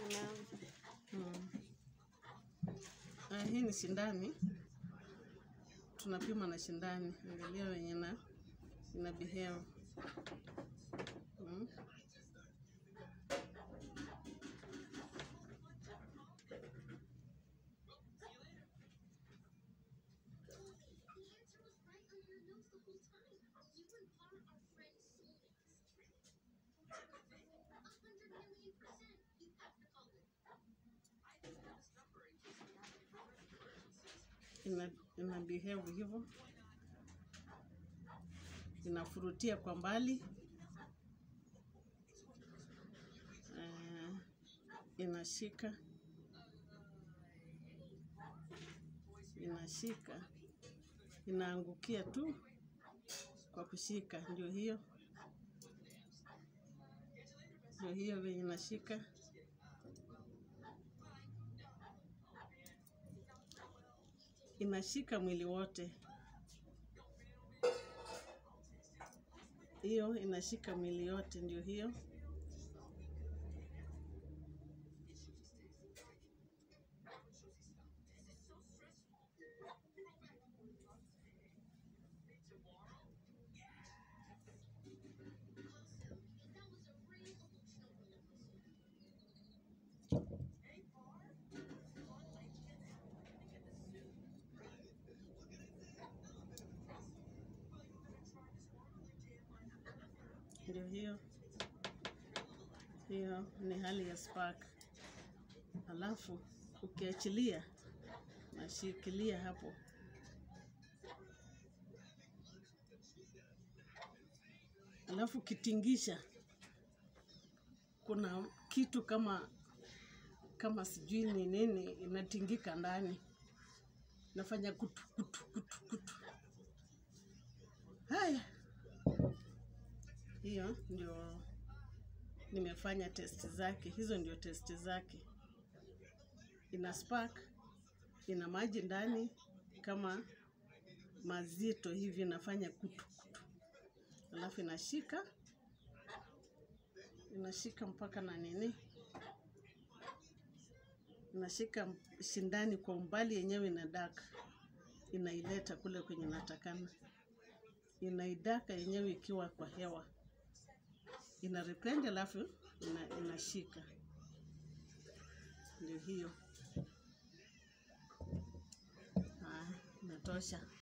Naam. Mm. Ah, hii ni shindani, tunapima na shindani, angalia wenye na ina behave. Mm. Ina, ina behave hivyo, inafurutia kwa mbali eh, inashika inashika inaangukia tu kwa kushika, ndio hiyo ndio hiyo venye inashika. Inashika mwili wote, hiyo inashika mwili yote, ndio hiyo. Ndio hiyo hiyo ni hali ya spark. Alafu ukiachilia, nashikilia hapo, alafu ukitingisha, kuna kitu kama kama sijui ni nini inatingika ndani, nafanya kutu kutu kutu kutu. Haya, hiyo ndio nimefanya testi zake, hizo ndio testi zake. Ina spark, ina maji ndani kama mazito hivi, inafanya kutu kutu, alafu inashika inashika mpaka na nini, inashika shindani kwa umbali yenyewe, inadaka inaileta kule kwenye natakana, inaidaka yenyewe ikiwa kwa hewa ina repend alafu ina, inashika ndio hiyo. Ah, inatosha.